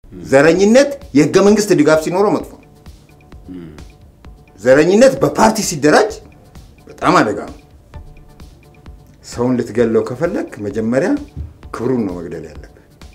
ዘረኝነት የህገ መንግስት ድጋፍ ሲኖረው መጥፎ ነው። ዘረኝነት በፓርቲ ሲደራጅ በጣም አደጋ ነው። ሰውን ልትገለው ከፈለግ መጀመሪያ ክብሩን ነው መግደል ያለብህ።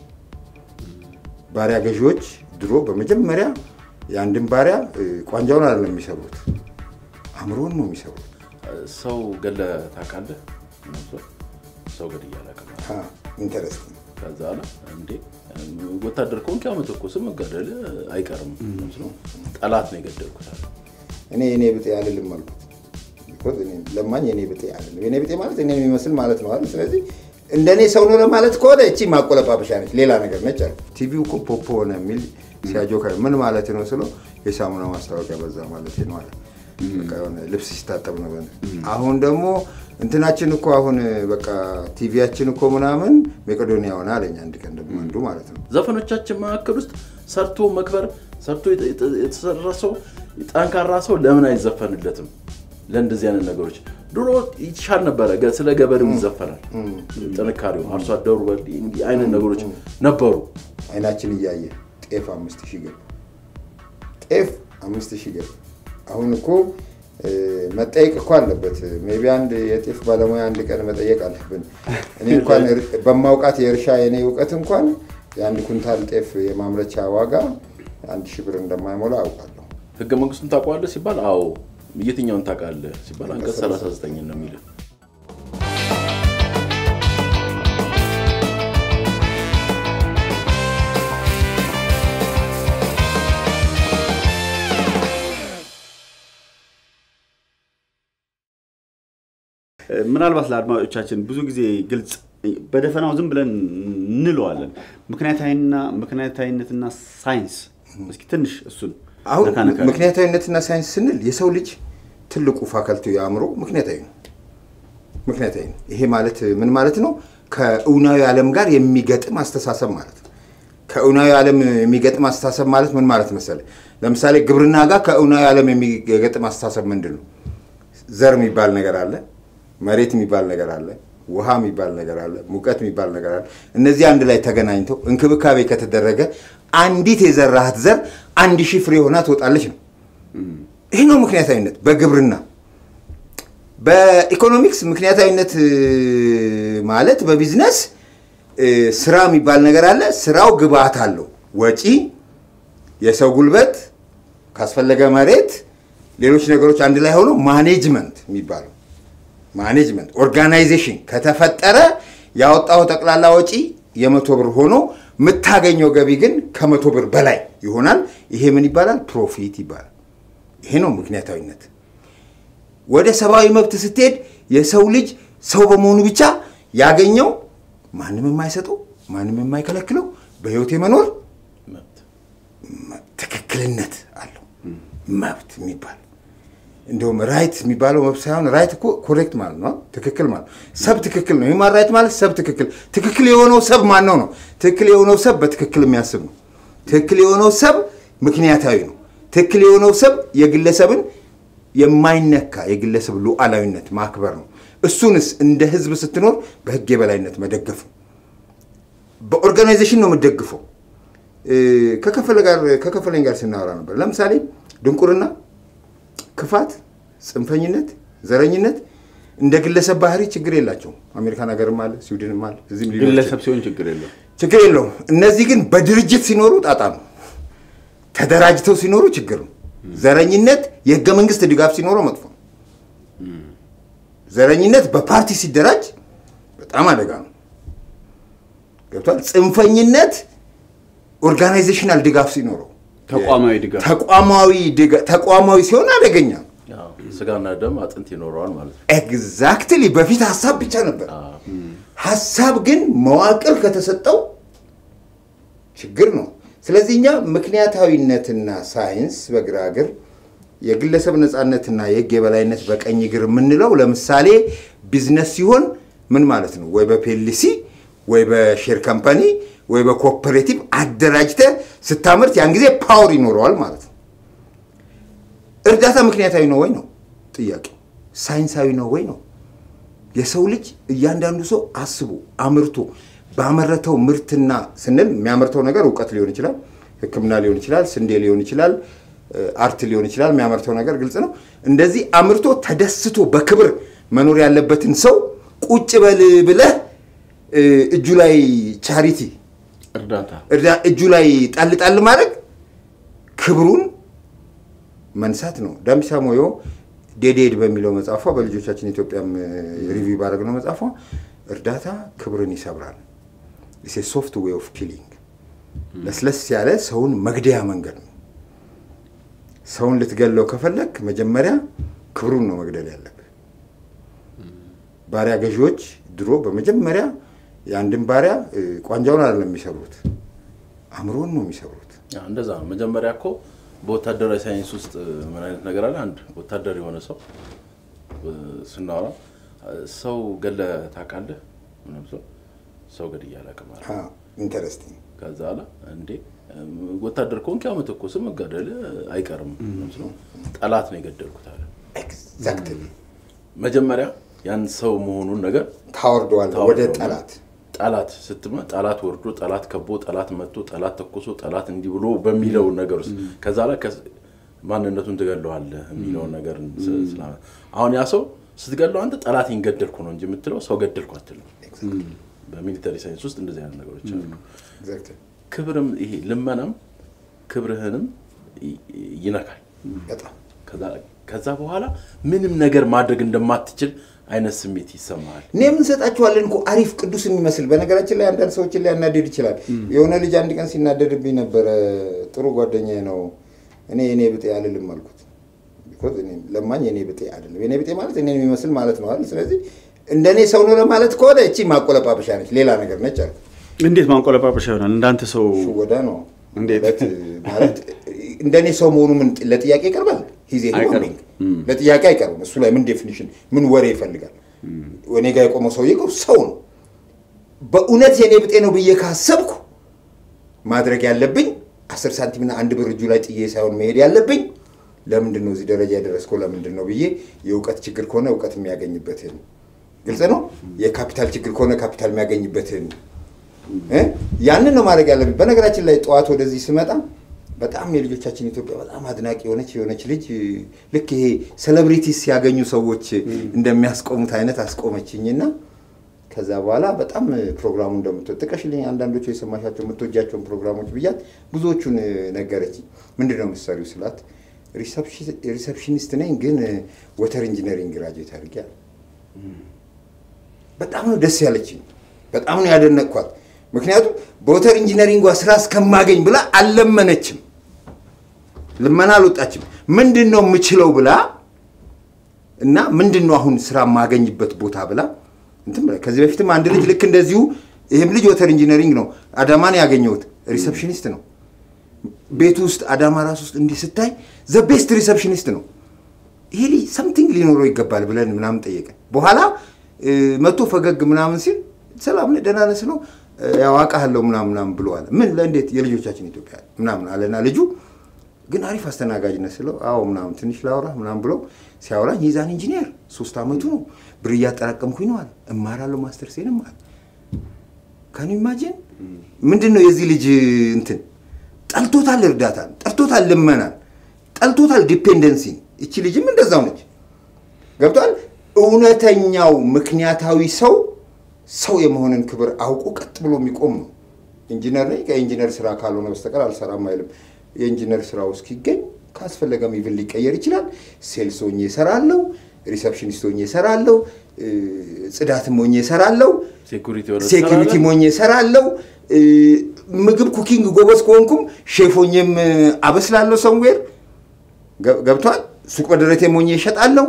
ባሪያ ገዢዎች ድሮ በመጀመሪያ የአንድን ባሪያ እ፣ ቋንጃውን አይደለም የሚሰብሩት፣ አእምሮን ነው የሚሰብሩት። ሰው ገለ ታውቃለህ? ሰው ገድዬ አላውቅም። ኢንተረስቲንግ ከዛ አለ እንዴ ወታደር ከሆንክ ያው መተኮስ መገደል አይቀርም መስሎ ጠላት ነው የገደልኩት አለ። እኔ የኔ ብጤ አልልም አልኩት። ቢኮዝ እኔ ለማኝ የኔ ብጤ አልልም። የኔ ብጤ ማለት እኔን የሚመስል ማለት ነው አይደል? ስለዚህ እንደኔ ሰው ነው ለማለት ከሆነ እቺ ማቆለጳጰሻ ነች፣ ሌላ ነገር ነች አለ። ቲቪው እኮ ፖፖ ሆነ የሚል ሲያጆካ ምን ማለት ነው ስለው የሳሙና ማስታወቂያ በዛ ማለት ነው አለ። በቃ የሆነ ልብስ ሲታጠብ ነው። አሁን ደግሞ እንትናችን እኮ አሁን በቃ ቲቪያችን እኮ ምናምን መቄዶንያ ሆነ አለኝ አንድ ቀን ደግሞ አንዱ ማለት ነው። ዘፈኖቻችን መካከል ውስጥ ሰርቶ መክበር ሰርቶ የተ- የተ- የተሰራ ሰው ጠንካራ ሰው ለምን አይዘፈንለትም? ለእንደዚህ አይነት ነገሮች ድሮ ይሻል ነበረ። ገ- ስለ ገበሬው ይዘፈናል። ጥንካሬው አርሶ አደሩ በል- እንዲህ አይነት ነገሮች ነበሩ። አይናችን እያየ ጤፍ አምስት ሺህ ገባ። ጤፍ አምስት ሺህ ገባ። አሁን እኮ እ፣ መጠየቅ እኮ አለበት። ሜይ ቢ አንድ የጤፍ ባለሙያ አንድ ቀን መጠየቅ አለብን። እኔ እንኳን እር- በማውቃት የእርሻ የኔ እውቀት እንኳን የአንድ ኩንታል ጤፍ የማምረቻ ዋጋ አንድ ሺህ ብር እንደማይሞላ አውቃለሁ። ህገ መንግስቱን ታውቀዋለህ ሲባል አዎ። የትኛውን ታውቃለህ ሲባል አንቀጽ 39 ነው የሚል ምናልባት ለአድማጮቻችን ብዙ ጊዜ ግልጽ በደፈናው ዝም ብለን እንለዋለን። ምክንያታዊና ምክንያታዊነትና ሳይንስ እስኪ ትንሽ እሱን አሁን ነካ ነካ ምክንያታዊነትና ሳይንስ ስንል የሰው ልጅ ትልቁ ፋከልቱ የአእምሮ ምክንያታዊ ነው። ምክንያታዊ ነው። ይሄ ማለት ምን ማለት ነው? ከእውናዊ ዓለም ጋር የሚገጥም አስተሳሰብ ማለት ነው። ከእውናዊ ዓለም የሚገጥም አስተሳሰብ ማለት ምን ማለት መሰለ? ለምሳሌ ግብርና ጋር ከእውናዊ ዓለም የሚገጥም አስተሳሰብ ምንድን ነው? ዘር የሚባል ነገር አለ፣ መሬት የሚባል ነገር አለ፣ ውሃ የሚባል ነገር አለ፣ ሙቀት የሚባል ነገር አለ። እነዚህ አንድ ላይ ተገናኝተው እንክብካቤ ከተደረገ አንዲት የዘራሃት ዘር አንድ ሺህ ፍሬ ሆና ትወጣለች ነው። ይህ ነው ምክንያታዊነት በግብርና። በኢኮኖሚክስ ምክንያታዊነት እ፣ ማለት በቢዝነስ እ፣ ስራ የሚባል ነገር አለ። ስራው ግብአት አለው፣ ወጪ፣ የሰው ጉልበት፣ ካስፈለገ መሬት፣ ሌሎች ነገሮች አንድ ላይ ሆኖ ማኔጅመንት የሚባለው ማኔጅመንት ኦርጋናይዜሽን ከተፈጠረ ያወጣው ጠቅላላ ወጪ የመቶ ብር ሆኖ የምታገኘው ገቢ ግን ከመቶ ብር በላይ ይሆናል። ይሄ ምን ይባላል? ፕሮፊት ይባላል። ይሄ ነው ምክንያታዊነት። ወደ ሰብአዊ መብት ስትሄድ የሰው ልጅ ሰው በመሆኑ ብቻ ያገኘው ማንም የማይሰጠው ማንም የማይከለክለው በህይወት የመኖር መብት ትክክልነት አለው። መብት የሚባል እንደውም ራይት የሚባለው መብት ሳይሆን ራይት እኮ ኮሬክት ማለት ነው፣ ትክክል ማለት ነው። ሰብ ትክክል ነው። ሂውማን ራይት ማለት ሰብ ትክክል። ትክክል የሆነው ሰብ ማን ነው ነው? ትክክል የሆነው ሰብ በትክክል የሚያስብ ነው። ትክክል የሆነው ሰብ ምክንያታዊ ነው። ትክክል የሆነው ሰብ የግለሰብን የማይነካ የግለሰብ ሉዓላዊነት ማክበር ነው። እሱንስ እንደ ህዝብ ስትኖር በህግ የበላይነት መደገፍ ነው። በኦርጋናይዜሽን ነው የምደግፈው። እ፣ ከከፈለ ጋር ከከፈለኝ ጋር ስናወራ ነበር። ለምሳሌ ድንቁርና፣ ክፋት፣ ጽንፈኝነት፣ ዘረኝነት እንደ ግለሰብ ባህሪ ችግር የላቸውም። አሜሪካን ሀገርም አለ፣ ስዊድንም አለ፣ እዚህም ሊኖር ይችላል። ግለሰብ ሲሆን ችግር የለው። ችግር የለውም። እነዚህ ግን በድርጅት ሲኖሩ ጣጣ ነው። ተደራጅተው ሲኖሩ ችግር ነው። ዘረኝነት የህገ መንግስት ድጋፍ ሲኖረው መጥፎ ነው። ዘረኝነት በፓርቲ ሲደራጅ በጣም አደጋ ነው። ገብቷል። ጽንፈኝነት ኦርጋናይዜሽናል ድጋፍ ሲኖረው ተቋማዊ ድጋፍ ተቋማዊ ድጋ- ተቋማዊ ሲሆን አደገኛ ነው። ያው ስጋና ደም አጥንት ይኖረዋል ማለት ነው። ኤግዛክትሊ በፊት ሀሳብ ብቻ ነበር። ሀሳብ ግን መዋቅር ከተሰጠው ችግር ነው። ስለዚህ እኛ ምክንያታዊነትና ሳይንስ በግራ እግር፣ የግለሰብ ነፃነትና የህግ የበላይነት በቀኝ እግር የምንለው ለምሳሌ ቢዝነስ ሲሆን ምን ማለት ነው? ወይ በፔሊሲ ወይ በሼር ካምፓኒ ወይ በኮፐሬቲቭ አደራጅተ ስታመርት ያን ጊዜ ፓወር ይኖረዋል ማለት ነው። እርዳታ ምክንያታዊ ነው ወይ ነው ጥያቄው። ሳይንሳዊ ነው ወይ ነው። የሰው ልጅ እያንዳንዱ ሰው አስቦ አምርቶ ባመረተው ምርትና ስንል የሚያመርተው ነገር እውቀት ሊሆን ይችላል፣ ሕክምና ሊሆን ይችላል፣ ስንዴ ሊሆን ይችላል፣ እ፣ አርት ሊሆን ይችላል። የሚያመርተው ነገር ግልጽ ነው። እንደዚህ አምርቶ ተደስቶ በክብር መኖር ያለበትን ሰው ቁጭ በል ብለህ እ፣ እጁ ላይ ቻሪቲ እርዳታ እርዳ- እጁ ላይ ጣል ጣል ማድረግ ክብሩን መንሳት ነው። ዳምሳ ሞዮ ዴዴድ በሚለው መጽሐፏ በልጆቻችን ኢትዮጵያም ሪቪው ባደረግነው መጽሐፏ እርዳታ ክብርን ይሰብራል። ኢስ ሶፍት ዌይ ኦፍ ኪሊንግ ለስለስ ያለ ሰውን መግደያ መንገድ ነው። ሰውን ልትገለው ከፈለግ መጀመሪያ ክብሩን ነው መግደል ያለብህ። ባሪያ ገዢዎች ድሮ በመጀመሪያ የአንድን ባሪያ እ፣ ቋንጃውን አይደለም የሚሰብሩት፣ አእምሮን ነው የሚሰብሩት። አዎ፣ እንደዛ ነው። መጀመሪያ እኮ በወታደራዊ ሳይንስ ውስጥ ምን አይነት ነገር አለ? አንድ ወታደር የሆነ ሰው እ፣ ስናወራ እ፣ ሰው ገለ ታውቃለህ? ምንም ሰው ሰው ገድዬ አላውቅም አለ። ኢንተረስቲንግ ከዛ አለ እንዴ እም፣ ወታደር ከሆንክ ያው መተኮስ መገደል አይቀርም። ምንም ሰው ጠላት ነው የገደልኩት አለ። ኤግዛክትሊ መጀመሪያ ያን ሰው መሆኑን ነገር ታወርደዋለህ ወደ ታወርደዋለህ። ጠላት። ጠላት ስትመ ጠላት ወርዶ ጠላት ከቦ ጠላት መጥቶ ጠላት ተኮሶ ጠላት እንዲህ ብሎ በሚለው ነገር ውስጥ ከዛ ላይ ከስ- ማንነቱን ትገለዋለህ የሚለውን ነገር ስ- ስላ- አሁን ያ ሰው ስትገለው አንተ ጠላቴን ገደልኩ ነው እንጂ የምትለው ሰው ገደልኩ አትልም። በሚሊተሪ ሳይንስ ውስጥ እንደዚህ አይነት ነገሮች አሉ። ኤግዛክትሊ ክብርም ይሄ ልመናም ክብርህንም ይ- ይነካል። በጣም ከዛ- ከዛ በኋላ ምንም ነገር ማድረግ እንደማትችል አይነት ስሜት ይሰማሃል። እኔ የምንሰጣቸዋለን እኮ አሪፍ ቅዱስ የሚመስል በነገራችን ላይ አንዳንድ ሰዎችን ሊያናድድ ይችላል። የሆነ ልጅ አንድ ቀን ሲናደድብኝ ነበረ። ጥሩ ጓደኛዬ ነው። እኔ የኔ ብጤ አልልም አልኩት። ቢኮዝ እኔ ለማኝ የኔ ብጤ አይደለም። የኔ ብጤ ማለት እኔን የሚመስል ማለት ነው አይደል? ስለዚህ እንደኔ ሰው ነው ለማለት ከሆነ እቺ ማቆለጳጰሻ ነች፣ ሌላ ነገር ነች አልኩት። እንዴት ማንቆለጳጰሻ ይሆናል? እንዳንተ ሰው ሽወዳ ነው እንዴት? ማለት ማለት እንደኔ ሰው መሆኑ ምን ለጥያቄ ይቀርባል? ሂዜ አይቀርም። ለጥያቄ አይቀርብም። እሱ ላይ ምን ዴፊኒሽን ምን ወሬ ይፈልጋል? እኔ ጋር የቆመው ሰውዬ እኮ ሰው ነው። በእውነት የኔ ብጤ ነው ብዬ ካሰብኩ ማድረግ ያለብኝ አስር ሳንቲምና አንድ ብር እጁ ላይ ጥዬ ሳይሆን መሄድ ያለብኝ ለምንድን ነው እዚህ ደረጃ የደረስከው ለምንድን ነው ብዬ የእውቀት ችግር ከሆነ እውቀት የሚያገኝበትን ግልጽ ነው። የካፒታል ችግር ከሆነ ካፒታል የሚያገኝበትን እ? ያንን ነው ማድረግ ያለብኝ። በነገራችን ላይ ጠዋት ወደዚህ ስመጣ በጣም የልጆቻችን ኢትዮጵያ በጣም አድናቂ የሆነች የሆነች ልጅ ልክ ይሄ ሴሌብሪቲስ ሲያገኙ ሰዎች እንደሚያስቆሙት አይነት አስቆመችኝና ከዛ በኋላ በጣም ፕሮግራሙ እንደምትወድ ጥቀሽልኝ አንዳንዶቹ የሰማሻቸው የምትወጃቸውን ፕሮግራሞች ብያት ብዙዎቹን ነገረችኝ። ምንድን ነው የምትሰሪው ስላት ሪሰፕሽኒስት ነኝ ግን ወተር ኢንጂነሪንግ ግራጁዌት አድርጌያለሁ። በጣም ነው ደስ ያለችኝ። በጣም ነው ያደነቅኳት። ምክንያቱም በወተር ኢንጂነሪንጓ ስራ እስከማገኝ ብላ አልለመነችም፣ ልመና አልወጣችም። ምንድን ነው የምችለው ብላ እና ምንድን ነው አሁን ስራ የማገኝበት ቦታ ብላ እንትን ብላ ከዚህ በፊትም አንድ ልጅ ልክ እንደዚሁ ይህም ልጅ ወተር ኢንጂነሪንግ ነው አዳማን ያገኘሁት ሪሰፕሽኒስት ነው። ቤቱ ውስጥ አዳማ ራስ ውስጥ እንዲህ ስታይ ዘ ቤስት ሪሰፕሽኒስት ነው። ይሄ ልጅ ሰምቲንግ ሊኖረው ይገባል ብለን ምናምን ጠየቀን። በኋላ መቶ ፈገግ ምናምን ሲል ሰላም ነህ ደህና ነህ ስለው ያው አውቃለሁ ምናምን ምናምን ብለዋል። ምን ለእንዴት የልጆቻችን ኢትዮጵያ ምናምን አለና ልጁ ግን አሪፍ አስተናጋጅ ነህ ስለው አዎ ምናምን ትንሽ ላውራ ምናምን ብለው ሲያወራኝ ይዛን ኢንጂነር ሶስት ዓመቱ ነው ብር እያጠራቀምኩኝ ነው አለ። እማራለሁ ማስተርሴንም አለ። ካን ኢማጂን ምንድን ነው የዚህ ልጅ እንትን ጠልቶታል፣ እርዳታን ጠልቶታል፣ ልመናን ጠልቶታል፣ ዲፔንደንሲን። እቺ ልጅም እንደዛው ነች። ገብቷል። እውነተኛው ምክንያታዊ ሰው ሰው የመሆንን ክብር አውቆ ቀጥ ብሎ የሚቆም ነው። ኢንጂነር ነኝ ከኢንጂነር ስራ ካልሆነ በስተቀር አልሰራም አይልም። የኢንጂነር ስራው እስኪገኝ ካስፈለገም ኢቭን ሊቀየር ይችላል። ሴልስ ሆኜ እሰራለሁ፣ ሪሰፕሽኒስት ሆኜ እሰራለሁ፣ ጽዳትም ሆኜ እሰራለሁ፣ ሴኩሪቲ ወደ ሴኩሪቲ ሆኜ እሰራለሁ። ምግብ ኩኪንግ ጎበዝ ከሆንኩም ሼፍ ሆኜም አበስላለሁ። ሰምዌር ገብቷል። ሱቅ በደረቴ ሆኜ እሸጣለሁ።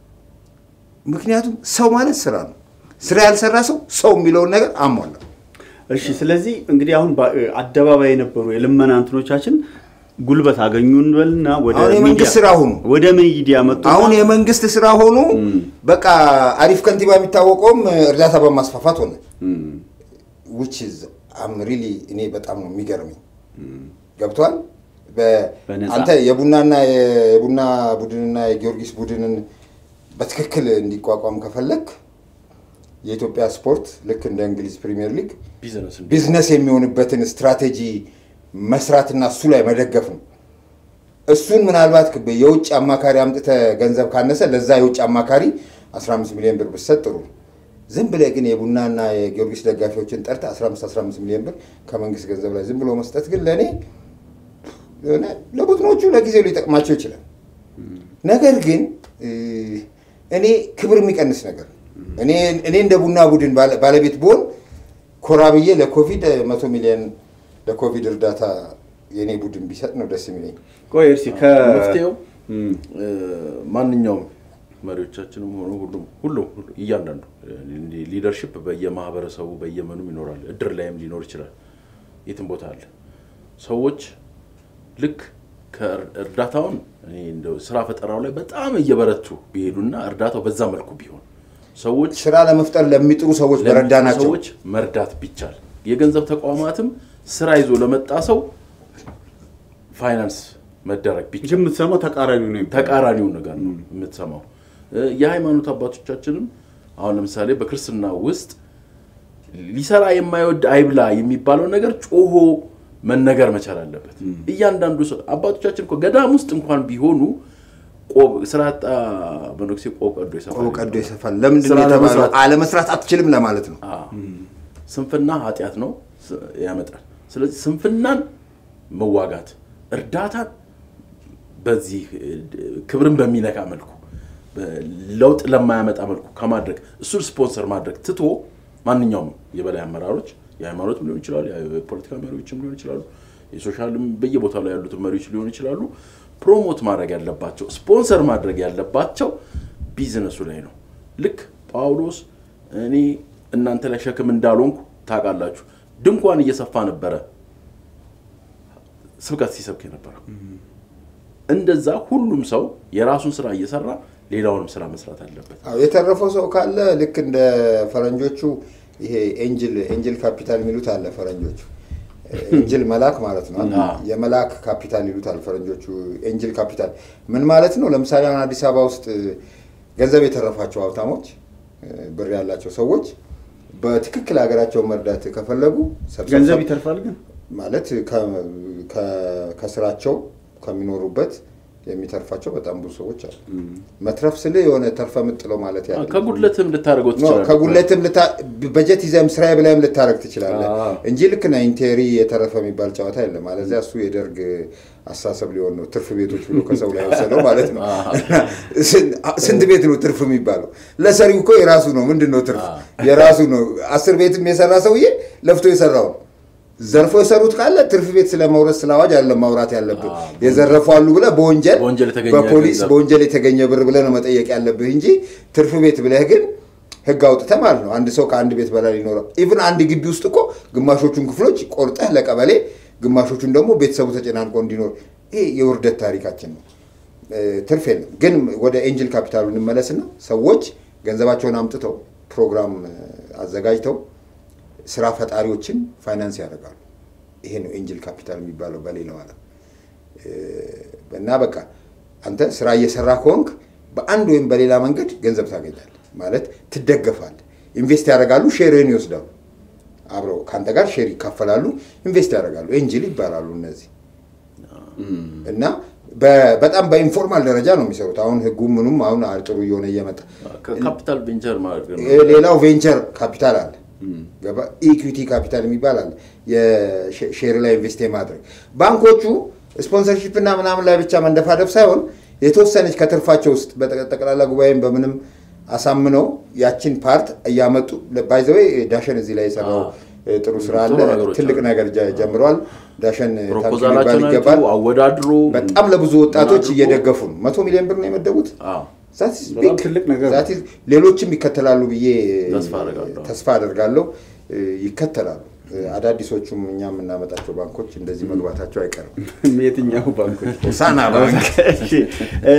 ምክንያቱም ሰው ማለት ስራ ነው። ስራ ያልሰራ ሰው ሰው የሚለውን ነገር አሟላ። እሺ ስለዚህ እንግዲህ አሁን አደባባይ የነበሩ የልመና እንትኖቻችን ጉልበት አገኙ እንበልና ወደ አሁን የመንግስት ስራ ሆኑ። ወደ ሚዲያ መጡ። አሁን የመንግስት ስራ ሆኑ። በቃ አሪፍ ከንቲባ የሚታወቀውም እርዳታ በማስፋፋት ሆነ። ዊች ኢዝ አም ሪሊ እኔ በጣም ነው የሚገርመኝ። ገብቷል። በነፃ። አንተ የቡናና የቡና ቡድንና የጊዮርጊስ ቡድንን በትክክል እንዲቋቋም ከፈለክ የኢትዮጵያ ስፖርት ልክ እንደ እንግሊዝ ፕሪሚየር ሊግ ቢዝነስ እንዲ- ቢዝነስ የሚሆንበትን ስትራቴጂ መስራትና እሱ ላይ መደገፍ ነው። እሱን ምናልባት የውጭ አማካሪ አምጥተህ ገንዘብ ካነሰ ለዛ የውጭ አማካሪ 15 ሚሊዮን ብር ብትሰጥ ጥሩ ነው። ዝም ብለህ ግን የቡናና የጊዮርጊስ ደጋፊዎችን ጠርተህ 15 15 ሚሊዮን ብር ከመንግስት ገንዘብ ላይ ዝም ብሎ መስጠት ግን ለእኔ የሆነ ለቡድኖቹ ለጊዜው ሊጠቅማቸው ይችላል። ነገር ግን እ፣ እኔ ክብር የሚቀንስ ነገር ነው። እኔ እኔ እንደ ቡና ቡድን ባለ- ባለቤት ብሆን ኮራ ብዬ ለኮቪድ መቶ ሚሊዮን ለኮቪድ እርዳታ የእኔ ቡድን ቢሰጥ ነው ደስ የሚለኝ። ቆይ እርሲ ከ መፍትሄው እም፣ እ፣ ማንኛውም መሪዎቻችንም ሆኑ ሁሉም ሁሉም ሁሉ- እያንዳንዱ ሊደርሽፕ በየማህበረሰቡ በየመኑም ይኖራል። እድር ላይም ሊኖር ይችላል። የትም ቦታ አለ። ሰዎች ልክ ከእርዳታውን እኔ እንደው ስራ ፈጠራው ላይ በጣም እየበረቱ ቢሄዱና እርዳታው በዛ መልኩ ቢሆን ሰዎች ስራ ለመፍጠር ለሚጥሩ ሰዎች በረዳ ናቸው። ሰዎች መርዳት ቢቻል የገንዘብ ተቋማትም ስራ ይዞ ለመጣ ሰው ፋይናንስ መደረግ ቢቻል ግን የምትሰማው ተቃራኒው ነው የሚባለው። ተቃራኒውን ነገር ነው የምትሰማው። እ፣ የሃይማኖት አባቶቻችንም አሁን ለምሳሌ በክርስትና ውስጥ ሊሰራ የማይወድ አይብላ የሚባለው ነገር ጮሆ መነገር መቻል አለበት። እያንዳንዱ ሰው አባቶቻችን እኮ ገዳም ውስጥ እንኳን ቢሆኑ ቆብ ስራ ያጣ መነኩሴ ቆብ ቀዶ ይሰፋል ቆብ ቀዶ ይሰፋል። ለምንድን ስራ ነው የተባለው? ለመስራት- አለመስራት አትችልም ለማለት ነው። አዎ። ስንፍና ኃጢአት ነው ስ- ያመጣል። ስለዚህ ስንፍናን መዋጋት እርዳታን በዚህ እ, ክብርን በሚነካ መልኩ በ- ለውጥ ለማያመጣ መልኩ ከማድረግ እሱን ስፖንሰር ማድረግ ትቶ ማንኛውም የበላይ አመራሮች የሃይማኖትም ሊሆን ይችላሉ፣ የፖለቲካ መሪዎችም ሊሆን ይችላሉ፣ የሶሻልም በየቦታው ላይ ያሉትን መሪዎች ሊሆኑ ይችላሉ። ፕሮሞት ማድረግ ያለባቸው ስፖንሰር ማድረግ ያለባቸው ቢዝነሱ ላይ ነው። ልክ ጳውሎስ እኔ እናንተ ላይ ሸክም እንዳልሆንኩ ታውቃላችሁ፣ ድንኳን እየሰፋ ነበረ ስብከት ሲሰብክ የነበረው። እንደዛ ሁሉም ሰው የራሱን ስራ እየሰራ ሌላውንም ስራ መስራት አለበት። አዎ፣ የተረፈው ሰው ካለ ልክ እንደ ፈረንጆቹ ይሄ ኤንጅል ኤንጅል ካፒታል የሚሉት አለ ፈረንጆቹ። ኤንጅል መልአክ ማለት ነው። አዎ። የመልአክ ካፒታል ይሉታል ፈረንጆቹ። ኤንጅል ካፒታል ምን ማለት ነው? ለምሳሌ አሁን አዲስ አበባ ውስጥ ገንዘብ የተረፋቸው ሀብታሞች፣ ብር ያላቸው ሰዎች በትክክል ሀገራቸውን መርዳት ከፈለጉ ሰብሰብ ገንዘብ ይተርፋል ግን ማለት ከ- ከ- ከስራቸው ከሚኖሩበት የሚተርፋቸው በጣም ብዙ ሰዎች አሉ። መትረፍ ስል የሆነ ተርፈ ምጥለው ማለት ያለ ከጉድለትም ልታደርገው ኖ፣ ትችላለህ። ከጉለትም ልታ- በጀት ይዘህም ስራዬ ብላይም ልታረግ ትችላለህ አዎ። እንጂ ልክ ና ኢንቴሪ የተረፈ የሚባል ጨዋታ የለም። አለዚያ እሱ የደርግ አስተሳሰብ ሊሆን ነው። ትርፍ ቤቶች ብሎ ከሰው ላይ ወሰደው ማለት ነው። ስንት ቤት ነው ትርፍ የሚባለው? ለሰሪው እኮ የራሱ ነው። ምንድን ነው ትርፍ? የራሱ ነው። አስር ቤትም የሰራ ሰውዬ ለፍቶ የሰራው ነው። ዘርፎ የሰሩት ካለ ትርፍ ቤት ስለ መውረድ ስለ አዋጅ አይደለም ማውራት ያለብህ። የዘረፉ አሉ ብለህ በወንጀል በወንጀል የተገኘ በፖሊስ ገንዘብ። በወንጀል የተገኘ ብር ብለህ ነው መጠየቅ ያለብህ እንጂ ትርፍ ቤት ብለህ ግን ህግ አውጥተህ ማለት ነው። አንድ ሰው ከአንድ ቤት በላይ ሊኖረው ኢቭን አንድ ግቢ ውስጥ እኮ ግማሾቹን ክፍሎች ቆርጠህ ለቀበሌ፣ ግማሾቹን ደግሞ ቤተሰቡ ተጨናንቆ እንዲኖር ይሄ የውርደት ታሪካችን ነው። እ፣ ትርፍ የለም። ግን ወደ ኤንጅል ካፒታሉ እንመለስና ሰዎች ገንዘባቸውን አምጥተው ፕሮግራም እ፣ አዘጋጅተው ስራ ፈጣሪዎችን ፋይናንስ ያደርጋሉ። ይሄ ነው ኤንጅል ካፒታል የሚባለው በሌላው ዓለም እ፣ እና በቃ አንተ ስራ እየሰራ ከሆንክ በአንድ ወይም በሌላ መንገድ ገንዘብ ታገኛለህ ማለት ትደገፋለህ። ኢንቨስት ያደርጋሉ፣ ሼርህን ይወስዳሉ። አብረው ከአንተ ጋር ሼር ይካፈላሉ፣ ኢንቨስት ያደርጋሉ። ኤንጅል ይባላሉ እነዚህ እና በ- በጣም በኢንፎርማል ደረጃ ነው የሚሰሩት። አሁን ህጉ ምኑም አሁን ጥሩ እየሆነ እየመጣ ካፒታል ቬንቸር ማለት ነው። ይሄ ሌላው ቬንቸር ካፒታል አለ፣ ገባ ኢኩዊቲ ካፒታል የሚባል አለ። የሼር ላይ ኢንቨስት የማድረግ ባንኮቹ ስፖንሰርሺፕ እና ምናምን ላይ ብቻ መንደፋደፍ ሳይሆን የተወሰነች ከትርፋቸው ውስጥ በጠቅላላ ጉባኤም በምንም አሳምነው ያችን ፓርት እያመጡ ባይዘዌ ዳሸን እዚህ ላይ የሰራው አዎ። ጥሩ ስራ አለ። ጥሩ ነገሮች ትልቅ አሉ። ነገር ጀ- ጀምረዋል። ዳሸን ታንክ ሊባል ፕሮፖዛላቸውን ይገባል። አይቶ አወዳድሮ በጣም ለብዙ ወጣቶች አድርጎ- እየደገፉ ነው። መቶ ሚሊዮን ብር ነው የመደቡት። አዎ። That is በጣም big. ትልቅ ነገር ነው። That is- ሌሎችም ይከተላሉ ብዬ ተስፋ አደርጋለሁ። ተስፋ አደርጋለሁ። እ፣ ይከተላሉ። እ፣ አዳዲሶቹም እኛ የምናመጣቸው ባንኮች እንደዚህ መግባታቸው አይቀርም። የትኛው ባንኮች ሳና ባንክ እሺ፣ እ፣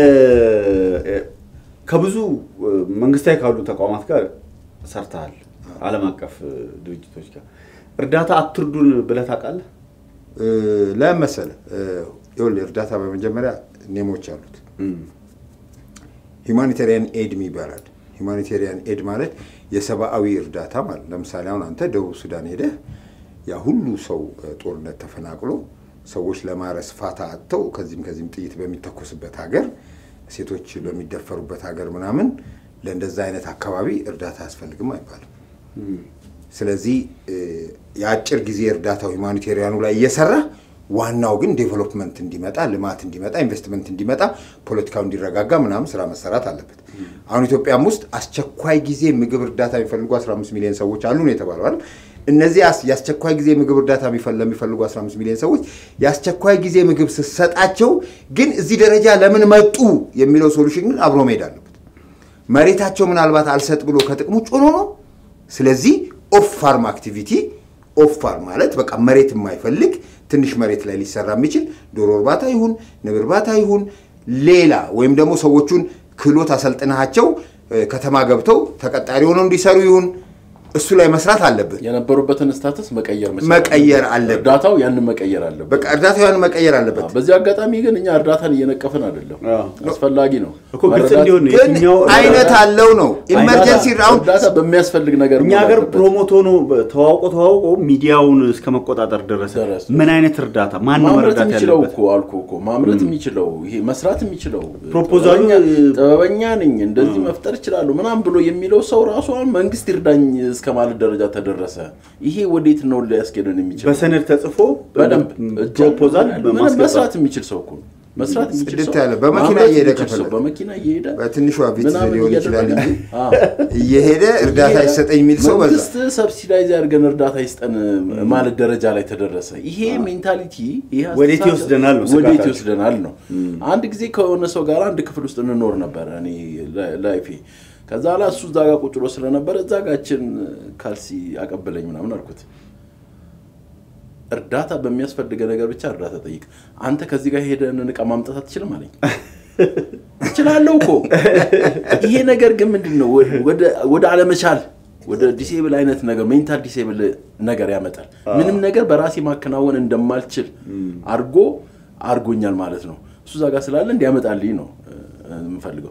ከብዙ እ፣ መንግስታዊ ካሉ ተቋማት ጋር ሰርተሃል። ዓለም አቀፍ እ፣ ድርጅቶች ጋር እርዳታ አትርዱን ብለህ ታውቃለህ? እ፣ ለምን መሰለህ? እ፣ ይኸውልህ እርዳታ በመጀመሪያ ኔሞች አሉት። ሂማኒቴሪያን ኤድ ይባላል። ሂማኒቴሪያን ኤድ ማለት የሰብአዊ እርዳታ ማለት ለምሳሌ አሁን አንተ ደቡብ ሱዳን ሄደህ ያ ሁሉ ሰው እ፣ ጦርነት ተፈናቅሎ ሰዎች ለማረስ ፋታ አጥተው ከዚህም ከዚህም ጥይት በሚተኮስበት ሀገር፣ ሴቶች በሚደፈሩበት ሀገር ምናምን ለእንደዛ አይነት አካባቢ እርዳታ አያስፈልግም አይባልም። ስለዚህ እ፣ የአጭር ጊዜ እርዳታው ሁማኒቴሪያኑ ላይ እየሰራ ዋናው ግን ዴቨሎፕመንት እንዲመጣ ልማት እንዲመጣ ኢንቨስትመንት እንዲመጣ ፖለቲካው እንዲረጋጋ ምናምን ስራ መሰራት አለበት። አሁን ኢትዮጵያም ውስጥ አስቸኳይ ጊዜ ምግብ እርዳታ የሚፈልጉ 15 ሚሊዮን ሰዎች አሉ ነው የተባለው አይደል? እነዚህ አስ- የአስቸኳይ ጊዜ ምግብ እርዳታ የሚፈል- ለሚፈልጉ 15 ሚሊዮን ሰዎች የአስቸኳይ ጊዜ ምግብ ስትሰጣቸው ግን እዚህ ደረጃ ለምን መጡ የሚለው ሶሉሽን ግን አብሮ መሄድ አለበት። መሬታቸው ምናልባት አልሰጥ ብሎ ከጥቅሙ ውጭ ሆኖ ነው። ስለዚህ ኦፍ ፋርም አክቲቪቲ ኦፍ ፋርም ማለት በቃ መሬት የማይፈልግ ትንሽ መሬት ላይ ሊሰራ የሚችል ዶሮ እርባታ ይሁን ንብ እርባታ ይሁን ሌላ ወይም ደግሞ ሰዎቹን ክህሎት አሰልጥናቸው እ፣ ከተማ ገብተው ተቀጣሪ ሆነው እንዲሰሩ ይሁን እሱ ላይ መስራት አለብን። የነበሩበትን ስታተስ መቀየር መቻል መቀየር አለብን። አለብን። እርዳታው ያንን መቀየር አለበት። በቃ እርዳታው ያን መቀየር አለበት። በዚህ አጋጣሚ ግን እኛ እርዳታን እየነቀፍን አይደለም፣ አዎ። አስፈላጊ ነው እኮ ግልጽ መረዳት- እንዲሆን ነው ግን የትኛው አይነት አለው ነው ኢመርጀንሲ አሁን እርዳታ በሚያስፈልግ ነገር እኛ መሆን ሀገር አለበት። ፕሮሞት ሆኖ ተዋውቆ ተዋውቆ ሚዲያውን እስከ መቆጣጠር ደረሰ። ደረሰ። ምን አይነት እርዳታ ማን ነው ማምረት መረዳት የሚችለው ያለበት? እኮ አልኩ እኮ ማምረት የሚችለው ይሄ መስራት የሚችለው ፕሮፖዛሉ ጥበበኛ- ጥበበኛ ነኝ እንደዚህ መፍጠር እችላለሁ ምናምን ብሎ የሚለው ሰው ራሱ አሁን መንግስት ይርዳኝ እስከ ማለት ደረጃ ተደረሰ። ይሄ ወዴት ነው ሊያስኬደን የሚችለው? በሰነድ ተጽፎ በደንብ ፕሮፖዛል ምንም በማስገባት መስራት የሚችል ሰው እኮ ነው። መስራት የሚችል ጽድት ሰው ያለ በመኪና ማምረት እየሄደ የሚችል ሰው ከፈለገ። በመኪና እየሄደ በትንሿ ቪትዝ ምናምን ሊሆን ይችላል እያደረገ- እንጂ አዎ። እየሄደ እርዳታ ይሄ ይሰጠኝ የሚል ሰው በዛ። መንግስት ሰብሲዳይዝ ያድርገን እርዳታ ይስጠን ማለት ደረጃ ላይ ተደረሰ። ይሄ ሜንታሊቲ ይሄ ወዴት አስተሳሰብ ይወስደናል ነው ወዴት ስጋታችን። ይወስደናል ነው። አንድ ጊዜ ከሆነ ሰው ጋር አንድ ክፍል ውስጥ እንኖር ነበረ እኔ ላ- ላይፌ ከዛ ላ እሱ እዛ ጋር ቁጭ ብሎ ስለነበረ እዛ ጋችን ካልሲ አቀበለኝ ምናምን አልኩት። እርዳታ በሚያስፈልገ ነገር ብቻ እርዳታ ጠይቅ። አንተ ከዚህ ጋር ሄደን እቃ ማምጣት አትችልም አለኝ። እችላለሁ እኮ ይሄ ነገር ግን ምንድን ነው ወደ- ወደ አለመቻል ወደ ዲሴብል አይነት ነገር ሜንታል ዲሴብል ነገር ያመጣል። ምንም ነገር በራሴ ማከናወን እንደማልችል አድርጎ አድርጎኛል ማለት ነው። እሱ እዛ ጋር ስላለ እንዲያመጣልኝ ነው እ፣ የምፈልገው።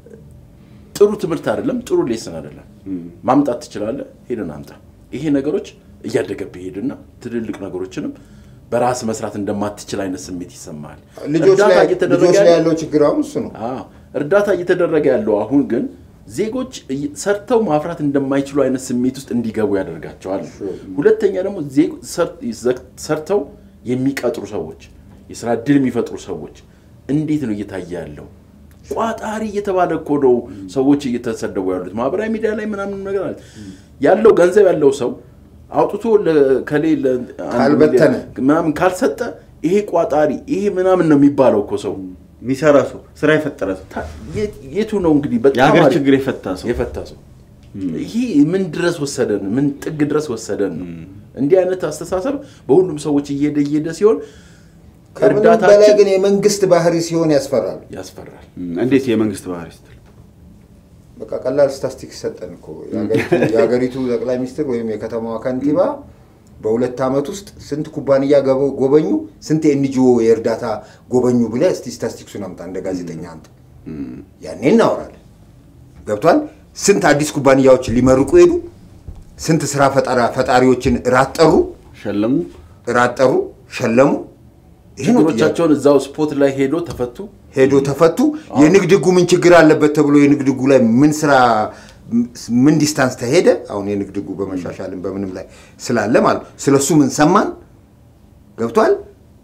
ጥሩ ትምህርት አይደለም፣ ጥሩ ሌስን አይደለም። ማምጣት ትችላለህ፣ ሄደን አምጣ። ይሄ ነገሮች እያደገብህ ሄድና ትልልቅ ነገሮችንም በራስ መስራት እንደማትችል አይነት ስሜት ይሰማል። ልጆች ላይ ልጆች ላይ ያለው ችግር አሁን እሱ ነው። አዎ፣ እርዳታ እየተደረገ ያለው አሁን ግን ዜጎች እየ- ሰርተው ማፍራት እንደማይችሉ አይነት ስሜት ውስጥ እንዲገቡ ያደርጋቸዋል። ሁለተኛ ደግሞ ዜጎ- ሰር- ዘ- ሰርተው የሚቀጥሩ ሰዎች፣ የስራ እድል የሚፈጥሩ ሰዎች እንዴት ነው እየታየ ያለው? ቋጣሪ እየተባለ እኮ ነው ሰዎች እየተሰደቡ ያሉት ማህበራዊ ሚዲያ ላይ ምናምን ነገር አለ። ያለው ገንዘብ ያለው ሰው አውጥቶ ለከሌ ለ- አንድ ካልበተነ። ሚሊዮን ምናምን ካልሰጠ ይሄ ቋጣሪ ይሄ ምናምን ነው የሚባለው እኮ ሰው የሚሰራ ሰው ስራ የፈጠረ ሰው ታ- የት- የቱ ነው እንግዲህ በጣም የሀገር አሪፍ ችግር የፈታ ሰው የፈታ ሰው ይሄ ምን ድረስ ወሰደን? ምን ጥግ ድረስ ወሰደን ነው? እንዲህ አይነት አስተሳሰብ በሁሉም ሰዎች እየሄደ እየሄደ ሲሆን ከምንም በላይ እርዳታችን ግን የመንግስት ባህሪ ሲሆን ያስፈራል። ያስፈራል። እም፣ እንዴት የመንግስት ባህሪ ስትል በቃ ቀላል ስታስቲክስ ሰጠን እኮ የሀገሪቱ- የሀገሪቱ ጠቅላይ ሚኒስትር ወይም የከተማዋ ከንቲባ በሁለት ዓመት ውስጥ ስንት ኩባንያ ገበ- ጎበኙ፣ ስንት የኤንጂኦ የእርዳታ ጎበኙ ብለህ እስቲ ስታስቲክሱን አምጣ እንደ ጋዜጠኛ አንተ። ያኔ እናወራለን። ገብቷል። ስንት አዲስ ኩባንያዎች ሊመርቁ ሄዱ፣ ስንት ስራ ፈጠራ ፈጣሪዎችን እራት ጠሩ፣ ሸለሙ እራት ጠሩ፣ ሸለሙ። ይሄ ነው ጥያቄ። ችግሮቻቸውን እዛው ስፖት ላይ ሄዶ ተፈቱ። ሄዶ ተፈቱ። የንግድ ህጉ ምን ችግር አለበት ተብሎ የንግድ ህጉ ላይ ምን ስራ ምን ዲስታንስ ተሄደ? አሁን የንግድ ህጉ በመሻሻልም በምንም ላይ ስላለ ማለት ነው። ስለሱ ምን ሰማን? ገብቷል።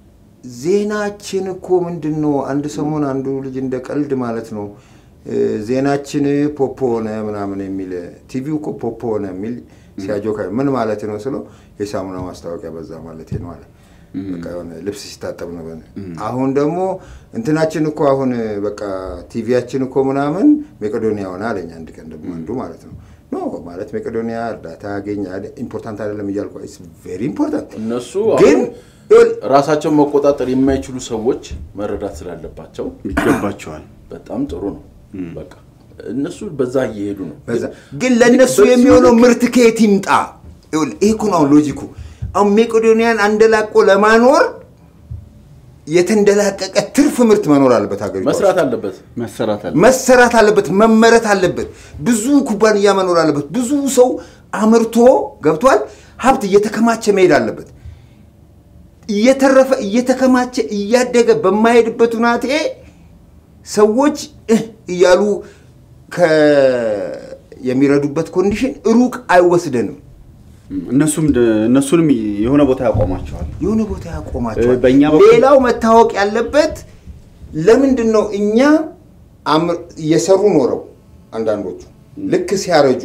ዜናችን እኮ ምንድን ነው? አንድ ሰሞን አንዱ ልጅ እንደ ቀልድ ማለት ነው እ፣ ዜናችን ፖፖ ሆነ ምናምን የሚል ቲቪው እኮ ፖፖ ሆነ የሚል ሲያጆካ ምን ማለት ነው ስለው የሳሙና ማስታወቂያ በዛ ማለት ነው አለ። በቃ የሆነ ልብስ ሲታጠብ ነው። በነ አሁን ደግሞ እንትናችን እኮ አሁን በቃ ቲቪያችን እኮ ምናምን መቄዶኒያ ሆነ አለኝ አንድ ቀን ደግሞ አንዱ ማለት ነው ኖ ማለት መቄዶኒያ እርዳታ ያገኝ ኢምፖርታንት አይደለም እያልኩ ኢትስ ቬሪ ኢምፖርታንት እነሱ ግን አሁን ይኸውልህ፣ ራሳቸውን መቆጣጠር የማይችሉ ሰዎች መረዳት ስላለባቸው ይገባቸዋል። በጣም ጥሩ ነው። በቃ እነሱ በዛ እየሄዱ ነው። በዛ ግን ለእነሱ በዚሁ የሚሆነው ልክ- ምርት ከየት ይምጣ? ይኸውልህ፣ ይሄ እኮ ነው አሁን ሎጂኩ። አሁን ሜቄዶኒያን አንደላቆ ለማኖር የተንደላቀቀ ትርፍ ምርት መኖር አለበት ሀገሪቷ ውስጥ። መስራት አለበት። መሰራት አለ መሰራት አለበት፣ መመረት አለበት። ብዙ ኩባንያ መኖር አለበት። ብዙ ሰው አምርቶ ገብቷል። ሀብት እየተከማቸ መሄድ አለበት። እየተረፈ እየተከማቸ እያደገ በማይሄድበት ሁናቴ ሰዎች እህ እያሉ የሚረዱበት ኮንዲሽን ሩቅ አይወስደንም። እነሱም እነሱንም የሆነ ቦታ ያቆማቸዋል። የሆነ ቦታ ያቆማቸዋል። በእኛ በኩል- ሌላው መታወቅ ያለበት ለምንድን ነው እኛ አምር- እየሰሩ ኖረው አንዳንዶቹ ልክ ሲያረጁ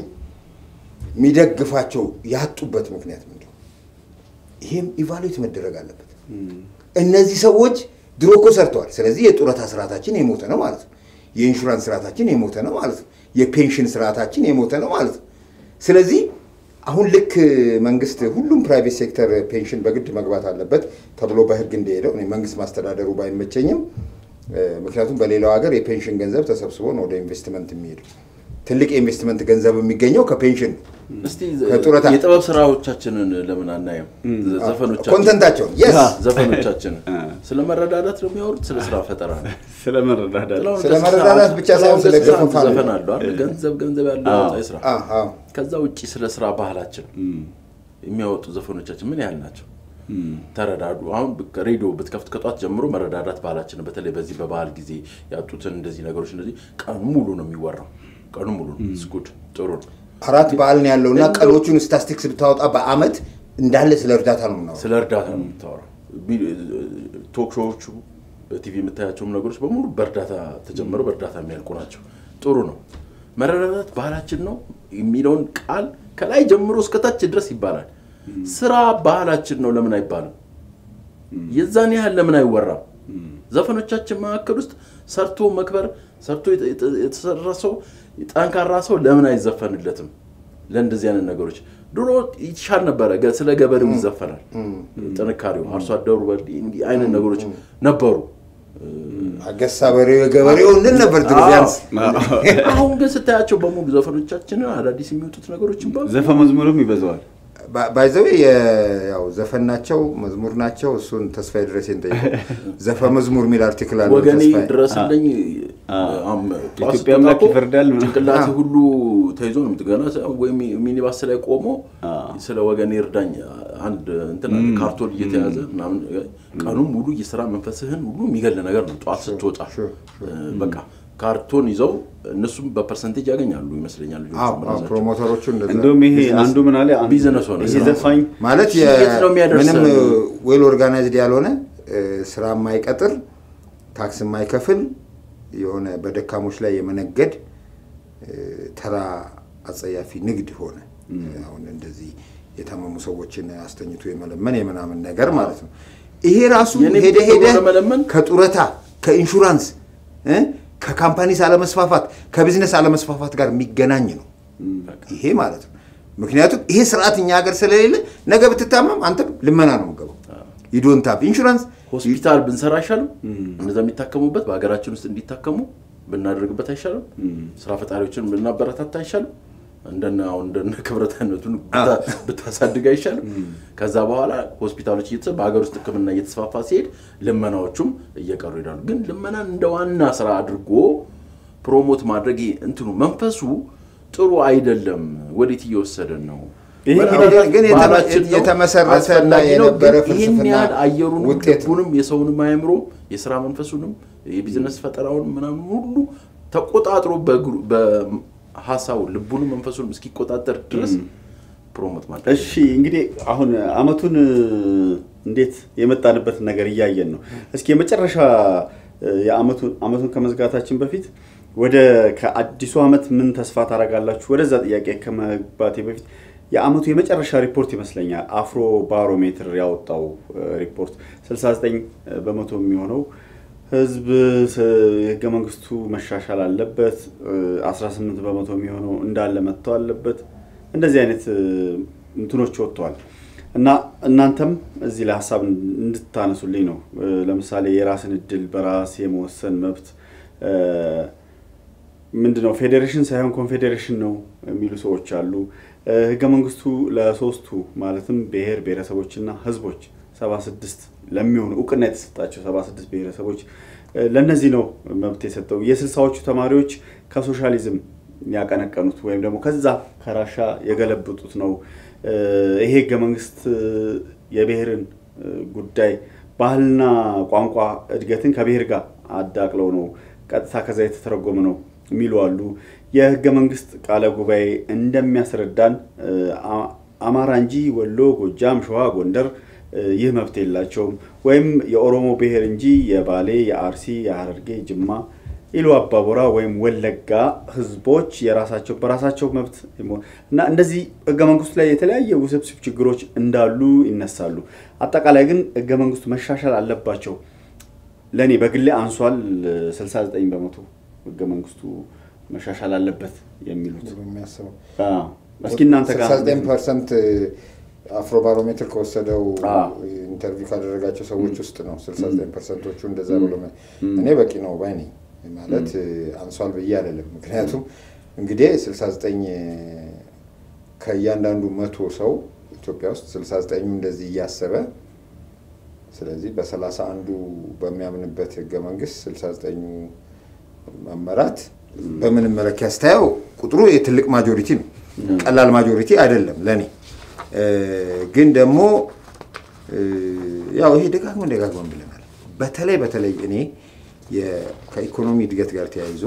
የሚደግፋቸው ያጡበት ምክንያት ምንድን ነው? ይሄም ኢቫሉዌት መደረግ አለበት። እነዚህ ሰዎች ድሮ እኮ ሰርተዋል። ስለዚህ የጡረታ ስርዓታችን የሞተ ነው ማለት ነው። የኢንሹራንስ ስርዓታችን የሞተ ነው ማለት ነው። የፔንሽን ስርዓታችን የሞተ ነው ማለት ነው። ስለዚህ አሁን ልክ መንግስት ሁሉም ፕራይቬት ሴክተር ፔንሽን በግድ መግባት አለበት ተብሎ በህግ እንደሄደው እኔ መንግስት ማስተዳደሩ ባይመቸኝም እ፣ ምክንያቱም በሌላው ሀገር የፔንሽን ገንዘብ ተሰብስቦ ነው ወደ ኢንቨስትመንት የሚሄዱ። ትልቅ የኢንቨስትመንት ገንዘብ የሚገኘው ከፔንሽን ነው። እስቲ ከጡረታ- የጥበብ ስራዎቻችንን ለምን አናየም? ዘፈኖቻችን ኮንተንታቸውን የስ ዘፈኖቻችንን ስለ መረዳዳት ነው የሚያወሩት፣ ስለ ስራ ፈጠራ ነው። ስለ መረዳዳት ጥላሁን ስለ ገሰሰ መረዳዳት ብቻ ሳይሆን ስለ ጥላሁን ገሰሰ ገፈፋ ነው። ዘፈን አለው አይደል? ገንዘብ ገንዘብ ያለው አዎ። ያወጣ ስራ። አ- አ። ከዛ ውጭ ስለ ስራ ባህላችን የሚያወጡ ዘፈኖቻችን ምን ያህል ናቸው? ተረዳዱ። አሁን ሬዲዮ ብትከፍት ከጧት ጀምሮ መረዳዳት ባህላችን ነው። በተለይ በዚህ በባህል ጊዜ ያጡትን እንደዚህ ነገሮች እንደዚህ ቀኑ ሙሉ ነው የሚወራው። ቀኑ ሙሉ ነው። ስጉድ ጥሩ ነው። አራት በዓል ነው ያለው እና ቀኖቹን ስታስቲክስ ብታወጣ በአመት እንዳለ ስለ እርዳታ ነው የምናወራው። ስለ እርዳታ ነው የምታወራው። ቶክ ሾዎቹ በቲቪ የምታያቸውም ነገሮች በሙሉ በእርዳታ ተጀምረው በእርዳታ የሚያልቁ ናቸው። ጥሩ ነው። መረዳዳት ባህላችን ነው የሚለውን ቃል ከላይ ጀምሮ እስከታች ድረስ ይባላል። ስራ ባህላችን ነው ለምን አይባልም? የዛን ያህል ለምን አይወራም? ዘፈኖቻችን መካከል ውስጥ ሰርቶ መክበር ሰርቶ የተ- የተ- የተሰራ ሰው ጠንካራ ሰው ለምን አይዘፈንለትም? ለእንደዚህ አይነት ነገሮች ድሮ ይሻል ነበረ። ገ- ስለ ገበሬው ይዘፈናል። ጥንካሬው አርሶ አደሩ በ- እንዲህ አይነት ነገሮች ነበሩ። አገሳ በሬው የገበሬው እንል ነበር ድሮ ቢያንስ። አሁን ግን ስታያቸው በሙሉ ዘፈኖቻችንን አዳዲስ የሚወጡት ነገሮችን በሙሉ ዘፈ መዝሙርም ይበዛዋል። ባይዘዌ ያው ዘፈን ናቸው መዝሙር ናቸው። እሱን ተስፋዬ ድረሴን ጠይቀው ዘፈ መዝሙር የሚል አርቲክል አለ ወገኔ ተስፋዬ። ድረስልኝ አ- አም- ጠዋት የኢትዮጵያ ስትወጣ አምላክ እኮ ይፈርዳል ምናምን። ጭንቅላት አ- ሁሉ ተይዞ ነው የምትገና ወይም ሚኒባስ ላይ ቆሞ አ። ስለ ወገኔ እርዳኝ አንድ እንትን አለ፣ ካርቶን እየተያዘ ምናምን ቀኑን ሙሉ የስራ መንፈስህን ሁሉ የሚገል ነገር ነው። ጠዋት ስትወጣ ሹር፣ እ፣ በቃ ካርቶን ይዘው እነሱም በፐርሰንቴጅ ያገኛሉ ይመስለኛል ልጆቹ አዎ፣ አዎ፣ ራሳቸው። ፕሮሞተሮቹ እንደዛ እንደውም ይሄ አንዱ ምን አለ አንዱ- ቢዝነስ ሆነ ይሄ ስራ። ዘፋኝ ማለት እሺ፣ የት ነው የሚያደርሰን? ምንም ዌል ኦርጋናይዝድ ያልሆነ እ፣ ስራ የማይቀጥር ታክስ የማይከፍል የሆነ በደካሞች ላይ የመነገድ እ፣ ተራ አጸያፊ ንግድ ሆነ። አሁን እንደዚህ የታመሙ ሰዎችን አስተኝቶ የመለመን የምናምን ነገር ማለት ነው። ይሄ ራሱ የኔ ሄደ ብር ሄደ ለመለመን ከጡረታ ከኢንሹራንስ እ፣ ከካምፓኒስ አለመስፋፋት ከቢዝነስ አለመስፋፋት ጋር የሚገናኝ ነው ይሄ ማለት ነው። ምክንያቱም ይሄ ስርዓት እኛ ሀገር ስለሌለ ነገ ብትታመም አንተም ልመና ነው የምገባው። ይዶንታፕ ኢንሹራንስ ሆስፒታል ብንሰራ አይሻልም? እነዛ የሚታከሙበት በሀገራችን ውስጥ እንዲታከሙ ብናደርግበት አይሻልም? ስራ ፈጣሪዎችን ብናበረታታ አይሻልም? እንደነ አሁን እንደነ ክብረት አይነቱን ብታ- ብታሳድግ አይሻልም? ከዛ በኋላ ሆስፒታሎች እየተሰ በሀገር ውስጥ ሕክምና እየተስፋፋ ሲሄድ ልመናዎቹም እየቀሩ ይሄዳሉ። ግን ልመናን እንደ ዋና ስራ አድርጎ ፕሮሞት ማድረግ ይሄ እንትኑ መንፈሱ ጥሩ አይደለም። ወዴት እየወሰደን ነው? ይሄ መረዳዳት ግን የተ- ባህላችን ነው፣ የተመሰረተ እና አስፈላጊ ነው። የነበረ ግን ይህን ፍልስፍና ያህል አየሩንም ውጤት ነው። ልቡንም የሰውንም አእምሮ የስራ መንፈሱንም የቢዝነስ ፈጠራውን ምናምን ሁሉ ተቆጣጥሮ በእግሩ- በሀሳቡ ልቡንም መንፈሱንም እስኪቆጣጠር ድረስ ፕሮሞት ማድረግ እሺ እንግዲህ አሁን አመቱን እ፣ እንዴት የመጣንበትን ነገር እያየን ነው። እስኪ የመጨረሻ እ፣ የአመቱን አመቱን ከመዝጋታችን በፊት ወደ ከአዲሱ አመት ምን ተስፋ ታደርጋላችሁ? ወደዛ ጥያቄ ከመግባቴ በፊት የአመቱ የመጨረሻ ሪፖርት ይመስለኛል አፍሮ ባሮሜትር ያወጣው እ፣ ሪፖርት 69 በመቶ የሚሆነው ህዝብ ስ- የህገ መንግስቱ መሻሻል አለበት፣ እ፣ 18 በመቶ የሚሆነው እንዳለ መጥተው አለበት እንደዚህ አይነት እ፣ እንትኖች ወጥተዋል እና እናንተም እዚህ ላይ ሀሳብ እንድታነሱልኝ ነው። እ፣ ለምሳሌ የራስን እድል በራስ የመወሰን መብት እ፣ ምንድን ነው ፌዴሬሽን ሳይሆን ኮንፌዴሬሽን ነው የሚሉ ሰዎች አሉ። እ፣ ህገ መንግስቱ ለሶስቱ ማለትም ብሔር ብሔረሰቦችና ህዝቦች ሰባ ስድስት ለሚሆኑ እውቅና የተሰጣቸው ሰባ ስድስት ብሔረሰቦች እ፣ ለእነዚህ ነው መብት የሰጠው። የስልሳዎቹ ተማሪዎች ከሶሻሊዝም ያቀነቀኑት ወይም ደግሞ ከዛ ከራሻ የገለብጡት ነው። እ፣ ይሄ ህገ መንግስት እ፣ የብሔርን ጉዳይ ባህልና ቋንቋ እድገትን ከብሔር ጋር አዳቅለው ነው ቀጥታ ከዛ የተተረጎመ ነው የሚሉ አሉ። የህገ መንግስት ቃለ ጉባኤ እንደሚያስረዳን አማራ እንጂ ወሎ፣ ጎጃም፣ ሸዋ፣ ጎንደር ይህ መብት የላቸውም ወይም የኦሮሞ ብሔር እንጂ የባሌ፣ የአርሲ፣ የሀረርጌ፣ ጅማ ኢሉ አባቦራ ወይም ወለጋ ህዝቦች የራሳቸው በራሳቸው መብት እና እንደዚህ ህገ መንግስቱ ላይ የተለያየ ውስብስብ ችግሮች እንዳሉ ይነሳሉ። አጠቃላይ ግን ህገ መንግስቱ መሻሻል አለባቸው። ለእኔ በግሌ አንሷል 69 በመቶ ህገ መንግስቱ መሻሻል አለበት የሚሉት የሚያስበው እስኪ እናንተ ጋር 69 ፐርሰንት አፍሮ ባሮሜትር ከወሰደው አዎ። ኢንተርቪው ካደረጋቸው ሰዎች ውስጥ ነው 69 ፐርሰንቶቹ እንደዛ ብሎ እኔ በቂ ነው ባይ ነኝ ማለት አንሷል ብዬ አይደለም። ምክንያቱም እንግዲህ 69 ከእያንዳንዱ መቶ ሰው ኢትዮጵያ ውስጥ 69ኙ እንደዚህ እያሰበ ስለዚህ በሰላሳ አንዱ በሚያምንበት ህገ መንግስት 69ኙ መመራት በምንም መለኪያ ስታየው ቁጥሩ የትልቅ ማጆሪቲ ነው። ቀላል ማጆሪቲ አይደለም ለእኔ ግን ደግሞ ያው ይሄ ደጋግመን ደጋግመን ብለናል። በተለይ በተለይ እኔ የ- ከኢኮኖሚ እድገት ጋር ተያይዞ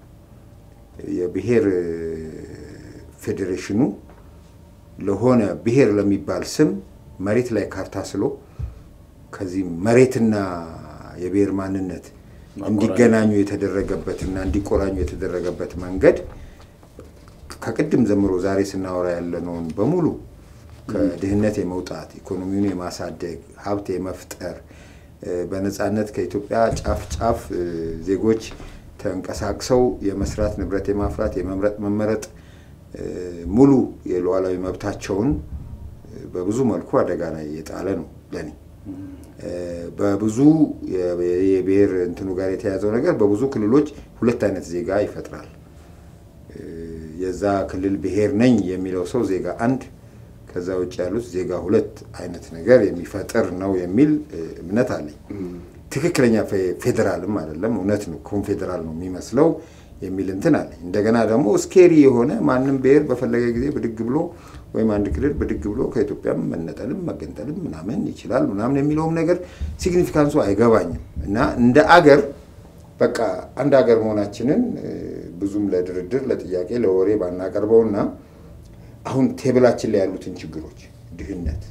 የብሔር ፌዴሬሽኑ ለሆነ ብሔር ለሚባል ስም መሬት ላይ ካርታ ስሎ ከዚህ መሬትና የብሔር ማንነት እንዲገናኙ የተደረገበትና እንዲቆራኙ የተደረገበት መንገድ ከቅድም ጀምሮ ዛሬ ስናወራ ያለነውን በሙሉ ከድህነት የመውጣት ኢኮኖሚውን የማሳደግ ሀብት የመፍጠር እ፣ በነፃነት ከኢትዮጵያ ጫፍ ጫፍ እ፣ ዜጎች ተንቀሳቅሰው የመስራት ንብረት የማፍራት የመምረጥ መመረጥ እ፣ ሙሉ የሉዓላዊ መብታቸውን እ፣ በብዙ መልኩ አደጋ ላይ የጣለ ነው ለኔ። እ፣ በብዙ የ- የብሔር እንትኑ ጋር የተያዘው ነገር በብዙ ክልሎች ሁለት አይነት ዜጋ ይፈጥራል። እ፣ የዛ ክልል ብሔር ነኝ የሚለው ሰው ዜጋ አንድ፣ ከዛ ውጭ ያሉት ዜጋ ሁለት አይነት ነገር የሚፈጥር ነው የሚል እ፣ እምነት አለኝ። ትክክለኛ ፌ- ፌዴራልም አይደለም፣ እውነት ነው ኮንፌዴራል ነው የሚመስለው የሚል እንትን አለኝ። እንደገና ደግሞ ስኬሪ የሆነ ማንም ብሔር በፈለገ ጊዜ ብድግ ብሎ ወይም አንድ ክልል ብድግ ብሎ ከኢትዮጵያም መነጠልም መገንጠልም ምናምን ይችላል ምናምን የሚለውም ነገር ሲግኒፊካንሱ አይገባኝም እና እንደ አገር በቃ አንድ ሀገር መሆናችንን እ፣ ብዙም ለድርድር ለጥያቄ ለወሬ ባናቀርበውና አሁን ቴብላችን ላይ ያሉትን ችግሮች ድህነት፣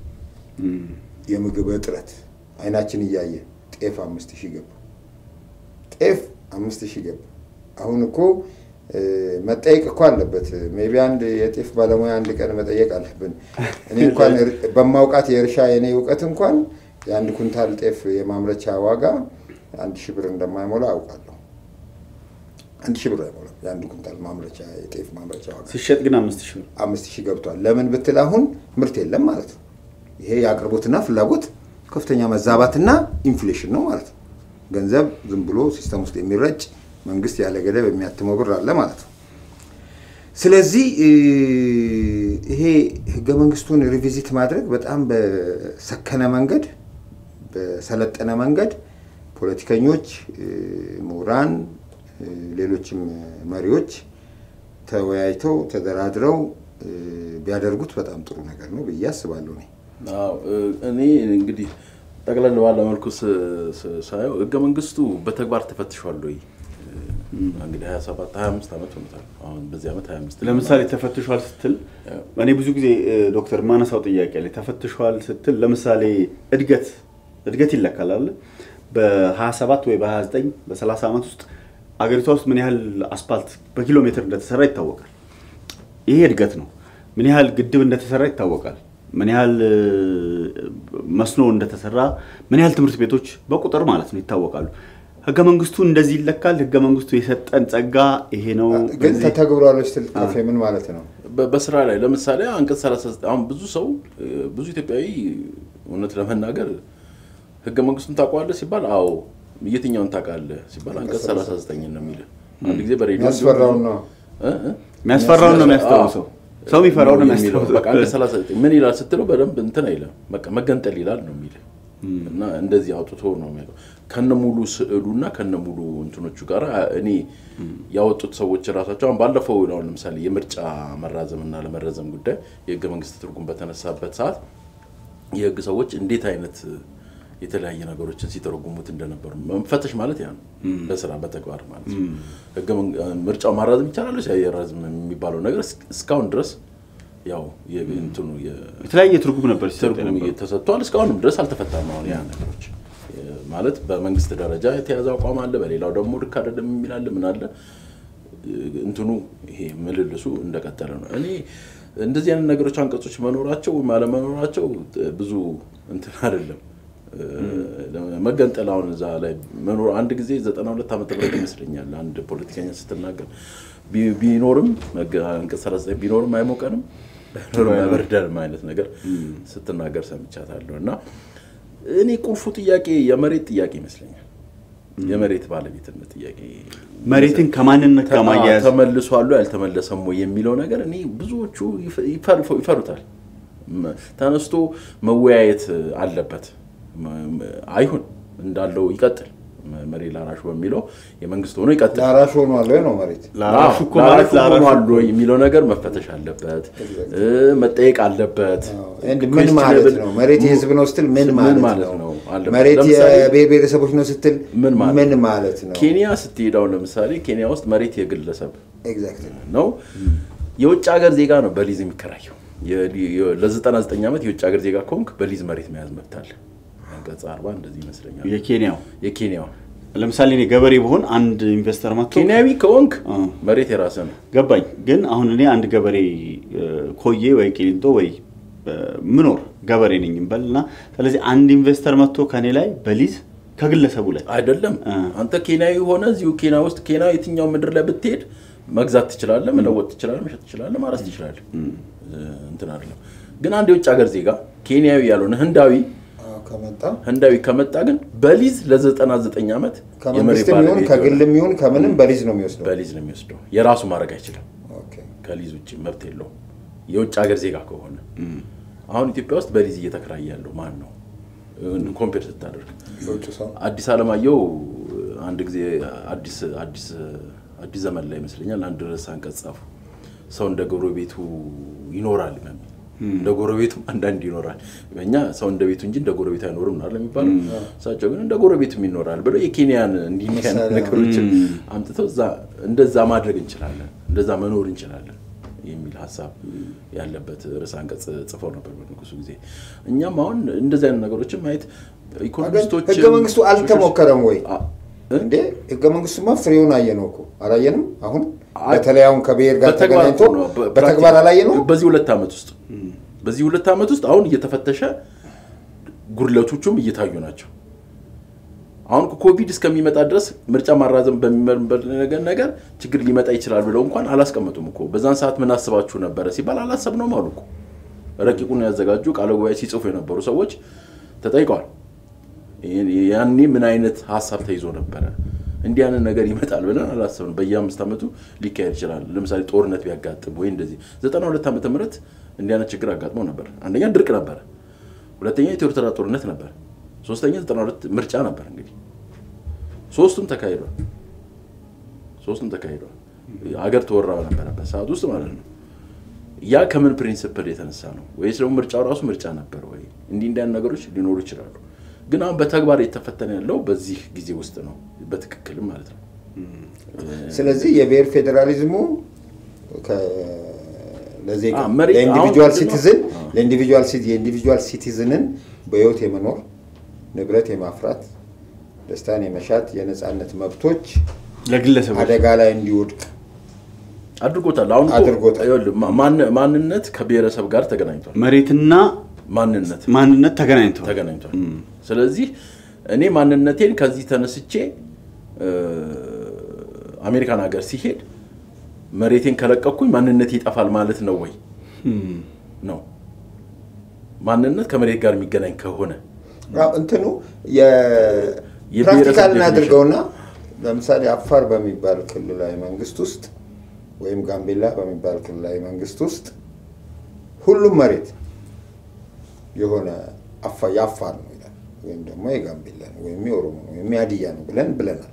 የምግብ እጥረት አይናችን እያየ ጤፍ አምስት ሺህ ገባ። ጤፍ አምስት ሺህ ገባ። አሁን እኮ እ፣ መጠየቅ እኮ አለበት። ሜቢ አንድ የጤፍ ባለሙያ አንድ ቀን መጠየቅ አለብን። እኔ እንኳን እር- በማውቃት የእርሻ የኔ እውቀት እንኳን የአንድ ኩንታል ጤፍ የማምረቻ ዋጋ አንድ ሺህ ብር እንደማይሞላ አውቃለሁ። አንድ ሺህ ብር አይሞላም የአንድ ኩንታል ማምረቻ የጤፍ ማምረቻ ዋጋ ሲሸጥ ግን አምስት ሺህ ነው። አምስት ሺህ ገብቷል። ለምን ብትል አሁን ምርት የለም ማለት ነው። ይሄ የአቅርቦትና ፍላጎት ከፍተኛ መዛባትና ኢንፍሌሽን ነው ማለት ነው። ገንዘብ ዝም ብሎ ሲስተም ውስጥ የሚረጭ መንግስት ያለ ገደብ የሚያትመው ብር አለ ማለት ነው። ስለዚህ እ፣ ይሄ ህገ መንግስቱን ሪቪዚት ማድረግ በጣም በሰከነ መንገድ በሰለጠነ መንገድ ፖለቲከኞች፣ እ፣ ምሁራን፣ እ፣ ሌሎችም መሪዎች ተወያይተው ተደራድረው እ፣ ቢያደርጉት በጣም ጥሩ ነገር ነው ብዬ አስባለሁ። እኔ አዎ እ፣ እኔ እንግዲህ ጠቅለል ባለ መልኩ ስ- ስ- ሳየው ህገ መንግስቱ በተግባር ተፈትሿል ወይ? እ፣ እንግዲህ 27 25 ዓመት ሆኖታል። አሁን በዚህ ዓመት 25 ለምሳሌ ተፈትሿል ስትል እኔ ብዙ ጊዜ እ፣ ዶክተር ማነሳው ጥያቄ ላይ ተፈትሿል ስትል ለምሳሌ እድገት እድገት ይለካል አለ በ27 ወይ በ29 በ30 ዓመት ውስጥ አገሪቷ ውስጥ ምን ያህል አስፓልት በኪሎ ሜትር እንደተሰራ ይታወቃል። ይሄ እድገት ነው። ምን ያህል ግድብ እንደተሰራ ይታወቃል። ምን ያህል እ፣ መስኖ እንደተሰራ፣ ምን ያህል ትምህርት ቤቶች በቁጥር ማለት ነው ይታወቃሉ። ህገ መንግስቱ እንደዚህ ይለካል። ህገ መንግስቱ የሰጠን ጸጋ ይሄ ነው። ግን በዚህ- ተተግብሯል ስትል ካፌ ምን ማለት ነው? በ- በስራ ላይ ለምሳሌ አንቀጽ 39 አሁን ብዙ ሰው እ፣ ብዙ ኢትዮጵያዊ እውነት ለመናገር ህገ መንግስቱን ታውቀዋለህ ሲባል አዎ የትኛውን ታውቃለህ ሲባል አንቀጽ 39 ነው የሚልህ አንድ ጊዜ በሬዲዮ የሚያስፈራውን ነው። እ? እ? የሚያስፈራውን ነው የሚያስታውሰው። ሰው የሚፈራውን ነው የሚለው የሚያስታውሰው። በቃ አንቀጽ 39 ምን ይላል ስትለው በደንብ እንትን አይልም። በቃ መገንጠል ይላል ነው የሚልህ እና እንደዚህ አውጥቶ ነው የሚለው ከነ ሙሉ ስዕሉና ከነ ሙሉ እንትኖቹ ጋር እኔ ያወጡት ሰዎች ራሳቸው አሁን ባለፈው አሁን ለምሳሌ የምርጫ መራዘም እና ለመረዘም ጉዳይ የህገ መንግስት ትርጉም በተነሳበት ሰዓት የህግ ሰዎች እንዴት አይነት የተለያየ ነገሮችን ሲተረጉሙት እንደነበሩ መፈተሽ ማለት ያ ነው። በስራ በተግባር ማለት ነው። ህገ መንግ- ምርጫው ማራዘም ይቻላል ያራዝም የሚባለው ነገር እስ- እስካሁን ድረስ ያው የእንትኑ የ- የተለያየ ትርጉም ነበር ሲሰጥ ትርጉም የነበረው። ተሰጥቷል። እስካሁንም ድረስ አልተፈታም። አሁን ያ ነገሮች የ- ማለት በመንግስት ደረጃ የተያዘ አቋም አለ፣ በሌላው ደግሞ ልክ አይደለም የሚል አለ። ምን አለ እንትኑ ይሄ ምልልሱ እንደቀጠለ ነው። እኔ እንደዚህ አይነት ነገሮች አንቀጾች መኖራቸው ወይም አለመኖራቸው ብዙ እንትን አይደለም። መገንጠል አሁን እዛ ላይ መኖር አንድ ጊዜ ዘጠና ሁለት ዓመተ ምህረት ይመስለኛል አንድ ፖለቲከኛ ስትናገር ቢ- ቢኖርም መገ- አንቀጽ ሰላሳ ዘጠኝ ቢኖርም አይሞቀንም ባይኖርም አይበርደንም አይነት ነገር ስትናገር ሰምቻታለሁ። እና እኔ ቁልፉ ጥያቄ የመሬት ጥያቄ ይመስለኛል። የመሬት ባለቤትነት ጥያቄ መሬትን ከማንነት ጋር ማያያዝ ተመልሷሉ ያልተመለሰም ወይ የሚለው ነገር እኔ ብዙዎቹ ይፈ- ይፈር- ይፈሩታል። መ- ተነስቶ መወያየት አለበት። መ- መ- አይሁን እንዳለው ይቀጥል። መ- መሬት ላራሹ በሚለው የመንግስት ሆኖ ይቀጥል። ለአራሽ ሆኗል ወይ ነው መሬት ለአራሹ እኮ አዎ፣ ማለት ለአራሹ ለአራሹ ሆኗል ወይ የሚለው ነገር መፈተሽ አለበት፣ እ፣ መጠየቅ አለበት። እንድ ምን ማለት questionable- ነው? መሬት የህዝብ ነው ስትል ምን ምን ማለት ነው? አለበት። መሬት ለምሳሌ የብሔር ብሔረሰቦች ነው ስትል ምን ማለት ምን ማለት ነው? ኬንያ ስትሄድ አሁን ለምሳሌ ኬንያ ውስጥ መሬት የግለሰብ ኤግዛክትሊ ነው። የውጭ ሀገር ዜጋ ነው በሊዝ የሚከራየው። ለ99 ዓመት የውጭ ሀገር ዜጋ ከሆንክ በሊዝ መሬት መያዝ መብት አለ። አንቀጽ 40 እንደዚህ ይመስለኛል። የኬንያው የኬንያው ለምሳሌ እኔ ገበሬ ብሆን አንድ ኢንቨስተር መጥቶ ኬንያዊ ከሆንክ አ። መሬት የራስህ ነው። ገባኝ። ግን አሁን እኔ አንድ ገበሬ እ፣ ኮዬ ወይ ቂሊንጦ ወይ እ፣ ምኖር ገበሬ ነኝ እንበል እና ስለዚህ አንድ ኢንቨስተር መጥቶ ከኔ ላይ በሊዝ ከግለሰቡ ላይ አይደለም አ። አንተ ኬንያዊ ሆነ እዚሁ ኬንያ ውስጥ ኬንያ የትኛው ምድር ላይ ብትሄድ መግዛት ትችላለህ፣ መለወጥ ትችላለህ፣ መሸጥ ትችላለህ፣ ማረስ ትችላለህ። እንትን አይደለም። ግን አንድ የውጭ ሀገር ዜጋ ኬንያዊ ያልሆነ ህንዳዊ ከመጣ ህንዳዊ ከመጣ ግን በሊዝ ለ99 ዓመት የመሬት ከመንግስትም ይሁን ባለቤት ከግልም ይሁን ከምንም በሊዝ ነው የሚወስደው። በሊዝ ነው የሚወስደው። የራሱ ማድረግ አይችልም። ኦኬ። ከሊዝ ውጭ መብት የለውም። የውጭ ሀገር ዜጋ ከሆነ አሁን ኢትዮጵያ ውስጥ በሊዝ እየተከራየ ያለው ማን ነው? ኮምፔር ስታደርግ የውጭ ሰው አዲስ አለማየሁ አንድ ጊዜ አዲስ አዲስ አዲስ ዘመን ላይ ይመስለኛል አንድ ርዕስ አንቀጽ ጻፉ። ሰው እንደ ጎረቤቱ ይኖራል በሚል እንደ ጎረቤቱም አንዳንድ ይኖራል። እኛ ሰው እንደ ቤቱ እንጂ እንደ ጎረቤቱ አይኖርም ነው የሚባለው። እሳቸው ግን እንደ ጎረቤቱም ይኖራል ብለው የኬንያን እንዲህ እንዲህ አይነት ምሳሌ ነገሮችን አምጥተው እዛ እንደዛ ማድረግ እንችላለን፣ እንደዛ መኖር እንችላለን የሚል ሀሳብ ያለበት ርዕስ አንቀጽ ጽፈው ነበር በንጉሱ ጊዜ። እኛም አሁን እንደዚህ አይነት ነገሮችን ማየት ኢኮኖሚስቶች ህገ መንግስቱ አልተሞከረም ወይ አ- እንዴ? ህገ መንግስቱማ ፍሬውን አየነው እኮ አላየንም? አሁን አይ- በተለይ አሁን ከብሔር ጋር በተግባር ተገናኝቶ እኮ ነው። በ- በተግባር አላየነው? በዚህ ሁለት ዓመት ውስጥ በዚህ ሁለት ዓመት ውስጥ አሁን እየተፈተሸ ጉድለቶቹም እየታዩ ናቸው። አሁን እኮ ኮቪድ እስከሚመጣ ድረስ ምርጫ ማራዘም በሚመርበት ነገር ነገር ችግር ሊመጣ ይችላል ብለው እንኳን አላስቀመጡም እኮ። በዛን ሰዓት ምን አስባችሁ ነበረ ሲባል አላሰብነውም አሉ እኮ። ረቂቁን ያዘጋጁ ቃለ ጉባኤ ሲጽፉ የነበሩ ሰዎች ተጠይቀዋል። ይህን- ያኔ ምን አይነት ሀሳብ ተይዞ ነበረ? እንዲህ አይነት ነገር ይመጣል ብለን አላሰብንም። በየአምስት ዓመቱ ሊካሄድ ይችላል። ለምሳሌ ጦርነት ቢያጋጥም ወይ እንደዚህ ዘጠና ሁለት ዓመተ ምህረት እንዲህ አይነት ችግር አጋጥሞ ነበር። አንደኛ ድርቅ ነበረ፣ ሁለተኛ የኢትዮ ኤርትራ ጦርነት ነበር፣ ሶስተኛ ዘጠና ሁለት ምርጫ ነበር። እንግዲህ ሶስቱም ተካሂዷል። ሶስቱም ተካሂዷል። አገር ተወራ በነበረበት ሰዓት ውስጥ ማለት ነው። ያ ከምን ፕሪንስፕል የተነሳ ነው? ወይስ ደግሞ ምርጫው ራሱ ምርጫ ነበር ወይ? እንዲህ እንዲያን ነገሮች ሊኖሩ ይችላሉ። ግን አሁን በተግባር የተፈተነ ያለው በዚህ ጊዜ ውስጥ ነው፣ በትክክልም ማለት ነው። ስለዚህ የብሔር ፌዴራሊዝሙ ከ- ለዜጋ አ፣ መሬት ለኢንዲቪጁዋል አሁን ሲቲዝን አ። ለኢንዲቪጁዋል ሲቲ- የኢንዲቪጁዋል ሲቲዝንን በህይወት የመኖር ንብረት የማፍራት ደስታን የመሻት የነፃነት መብቶች ለግለሰቦች አደጋ ላይ እንዲወድቅ አድርጎታል። አሁን እኮ አድርጎታል። ይኸውልህ፣ ማ- ማን- ማንነት ከብሔረሰብ ጋር ተገናኝቷል። መሬትና ማንነት ማንነት ተገናኝተዋል። ተገናኝቷል። ስለዚህ እኔ ማንነቴን ከዚህ ተነስቼ እ፣ አሜሪካን ሀገር ሲሄድ መሬቴን ከለቀኩኝ ማንነቴ ይጠፋል ማለት ነው ወይ? ነው ማንነት ከመሬት ጋር የሚገናኝ ከሆነ አዎ፣ እንትኑ የብሔረሰብ የፕራክቲካል definition። እናድርገውና ለምሳሌ አፋር በሚባል ክልላዊ መንግስት ውስጥ ወይም ጋምቤላ በሚባል ክልላዊ መንግስት ውስጥ ሁሉም መሬት የሆነ አፋ- የአፋር ነው ይላል ወይም ደግሞ የጋምቤላ ነው ወይም የኦሮሞ ነው ወይም የሀዲያ ነው ብለን ብለናል።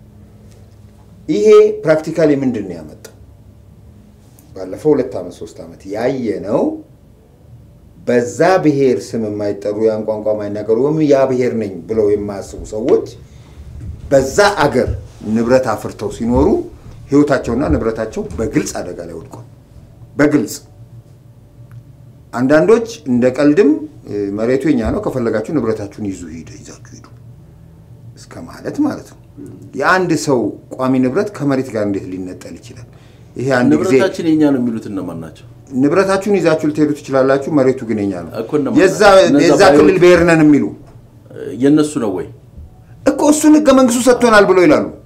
ይሄ ፕራክቲካሊ ምንድን ነው ያመጣው? ባለፈው ሁለት ዓመት ሶስት ዓመት ያየ ነው በዛ ብሔር ስም የማይጠሩ ያን ቋንቋ የማይናገሩ ወይም ያ ብሔር ነኝ ብለው የማያስቡ ሰዎች በዛ አገር ንብረት አፍርተው ሲኖሩ ህይወታቸውና ንብረታቸው በግልጽ አደጋ ላይ ወድቋል። በግልጽ አንዳንዶች እንደ ቀልድም እ፣ መሬቱ የኛ ነው ከፈለጋችሁ ንብረታችሁን ይዙ ሂደ ይዛችሁ ሂዱ እስከ ማለት ማለት ነው። የአንድ ሰው ቋሚ ንብረት ከመሬት ጋር እንዴት ሊነጠል ይችላል? ይሄ አንድ ጊዜ ንብረታችን የኛ ነው የሚሉት እነማን ናቸው? ንብረታችሁን ይዛችሁ ልትሄዱ ትችላላችሁ፣ መሬቱ ግን የኛ ነው። እኮ እነማን የዛ እነዛ የዛ ባዮች- ክልል ብሔር ነን የሚሉ የእነሱ ነው ወይ? እኮ እሱን ህገ መንግስቱ ሰጥቶናል ብሎ ይላሉ።